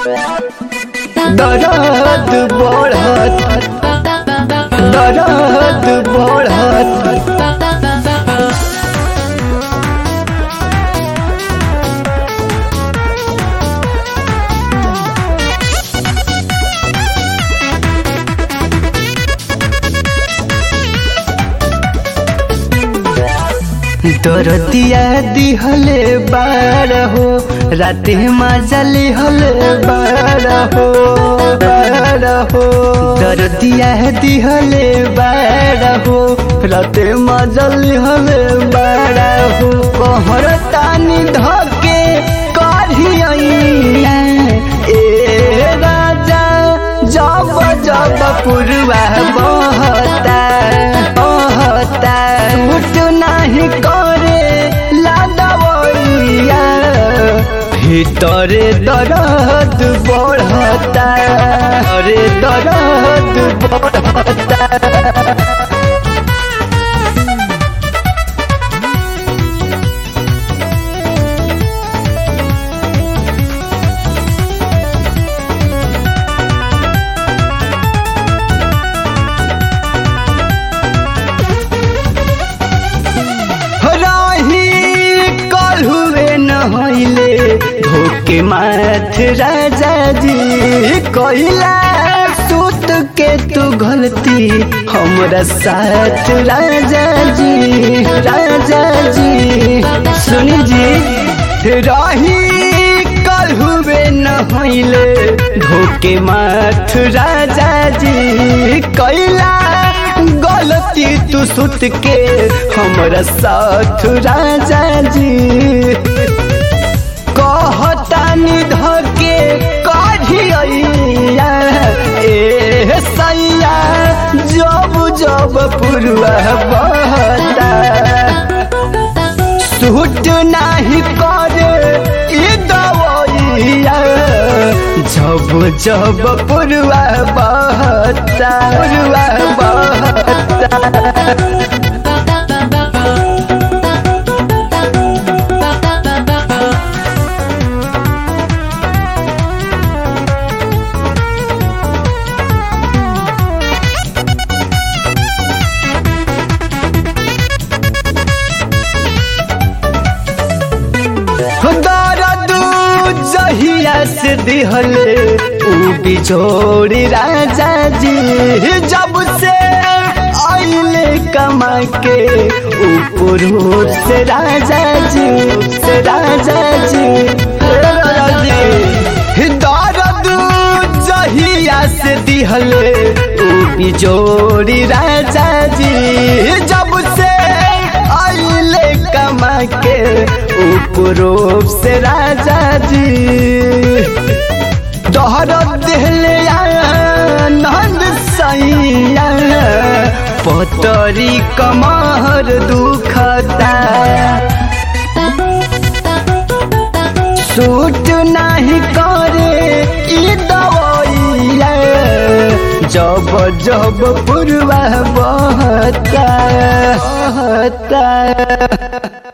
दर्द बढ़त दर्द बढ़त दरदिया दिहले बार हो राते मजली हले बार हो बार हो दरदिया दिहले बार हो राते मजली हले बार हो कहर तानी धके करिया ए राजा जब जब पुरवा बहता बहता उठ नहीं करे लादवैया ভিতরে দরদ বড়তা রে দরদ বড়তা रही कल हुए न होइले धोके माथ राजा जी कहिला सूत के तू गलती हमरा साथ राजा जी राजा जी सुनी जी रही कल हुए न होइले धोके माथ राजा जी कैला गलती तू सुत के हमरा साथ राजा जी कहतानी धके कढ़िया ए सैया जब जब पुरवा बहता सूट नाही करे ई दवैया जब जब पुरवा बहता पुरवा बहता दर्द जहिया से दिहले उ बिछोड़ी राजा जी जब से आइले कमा के ऊपर से राजा जी से राजा जी हे राजा जी दर्द जहिया से दिहले उ बिछोड़ी राजा जी जब से आइले कमा के उपरूप से राजा जी दोहर दिहले नंद सैया पतरी कमर दुखता सूट नहीं करे ई दवैया जब जब पुरवा बहता बहता